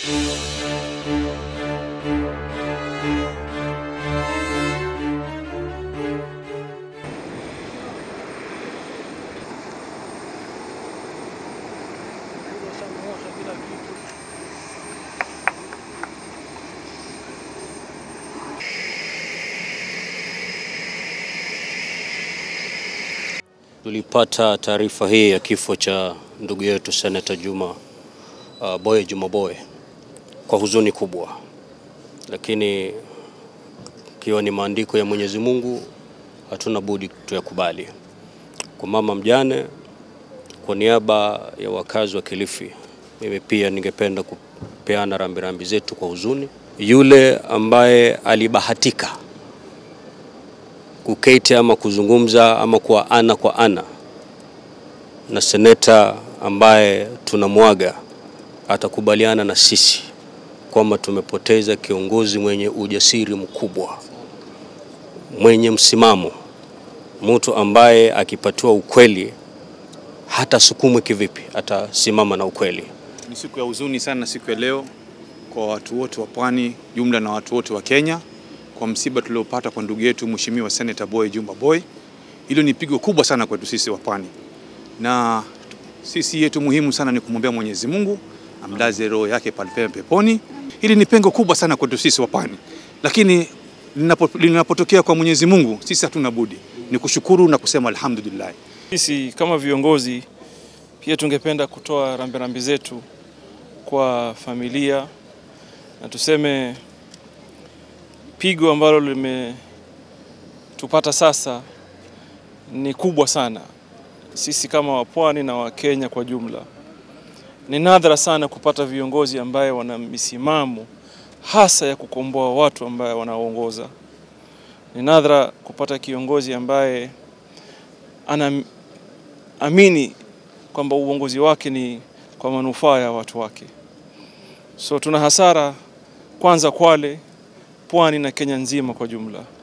Tulipata taarifa hii ya kifo cha ndugu yetu Seneta Juma uh, Boye Juma Boye kwa huzuni kubwa, lakini ikiwa ni maandiko ya Mwenyezi Mungu hatuna budi tuyakubali. Kwa mama mjane, kwa niaba ya wakazi wa Kilifi, mimi pia ningependa kupeana rambirambi zetu kwa huzuni. Yule ambaye alibahatika kuketi ama kuzungumza ama kwa ana kwa ana na seneta ambaye tunamwaga atakubaliana na sisi kwamba tumepoteza kiongozi mwenye ujasiri mkubwa, mwenye msimamo, mtu ambaye akipatiwa ukweli hata sukumwe kivipi, atasimama na ukweli. Ni siku ya huzuni sana siku ya leo kwa watu wote wa Pwani jumla na watu wote wa Kenya kwa msiba tuliopata kwa ndugu yetu Mheshimiwa Senator Boy Juma Boy. Hilo ni pigo kubwa sana kwetu sisi wa Pwani, na sisi yetu muhimu sana ni kumwombea Mwenyezi Mungu amlaze roho yake palipema peponi. Hili ni pengo kubwa sana kwetu sisi wa Pwani, lakini linapo- linapotokea kwa Mwenyezi Mungu sisi hatuna budi ni kushukuru na kusema alhamdulillah. Sisi kama viongozi pia tungependa kutoa rambirambi zetu kwa familia na tuseme pigo ambalo limetupata sasa ni kubwa sana. Sisi kama wapwani na Wakenya kwa jumla, ni nadra sana kupata viongozi ambaye wana misimamo hasa ya kukomboa watu ambaye wanaongoza. Ni nadra kupata kiongozi ambaye anaamini kwamba uongozi wake ni kwa manufaa ya watu wake. So tuna hasara kwanza Kwale, Pwani na Kenya nzima kwa jumla.